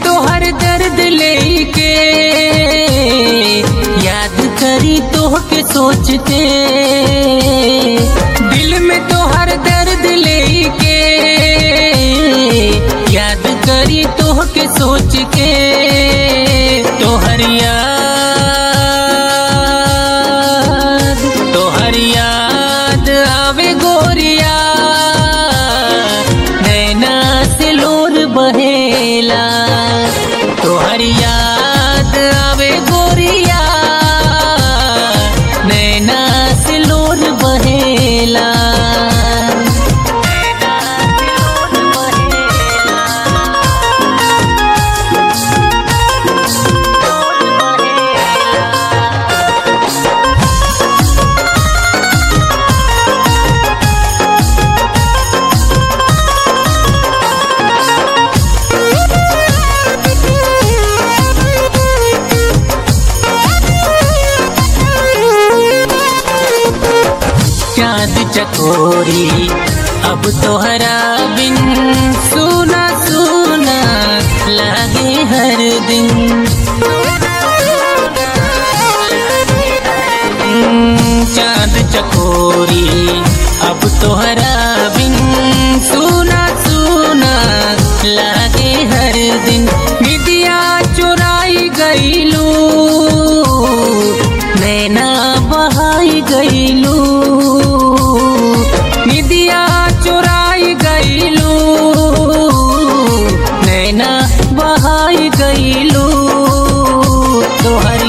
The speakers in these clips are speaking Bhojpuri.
तोहर दर्द लेके याद करी तोहके सोच के दिल में तोहर दर्द लेके याद करी तोहके सोच के तोहर याद तोहर याद आवे गोरिया नैना से लोर बहेला तोहर याद आवे गोरिया नैना से लोर बहेला चाँद चकोरी अब तोहरा बिन सुना सुना लागे हर दिन चाँद चकोरी अब तोहरा बिन सुना सुना लागे हर दिन विद्या चुराई गईलू नैना बहाई गईलू निदिया चुराई गईलू नैना बहाई गईलू तोहर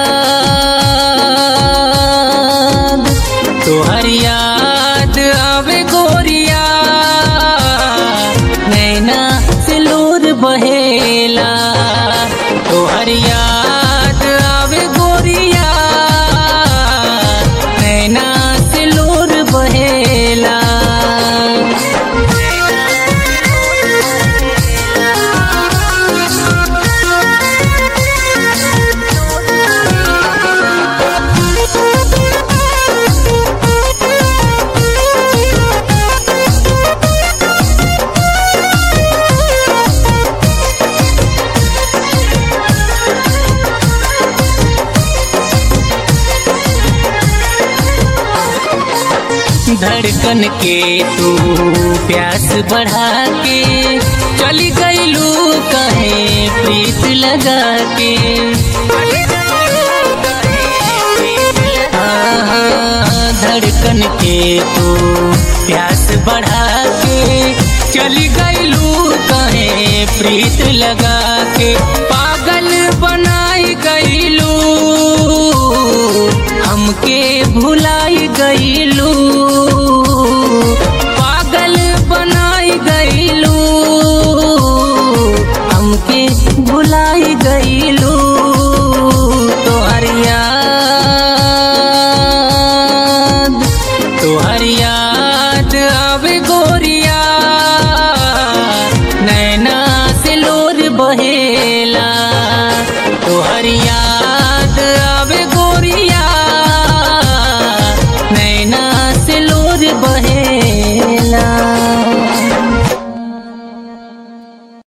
याद तोहर याद आवे गोरिया नैना से लोर बहेला तोहर याद आवे गोरिया नैना से लोर बहेला धड़कन के तू प्यास बढ़ा के चली गईलू कहे प्रीत लगा के हाँ, धड़कन के तू प्यास बढ़ा के चली गईलू कहे प्रीत लगा के पागल बनाई गईलू हमके भुलाई गईलू पागल बनाई गईलू हमके भुलाई गईलू तोहर याद तोहर याद आवे गोरिया नैना से लोर बहेला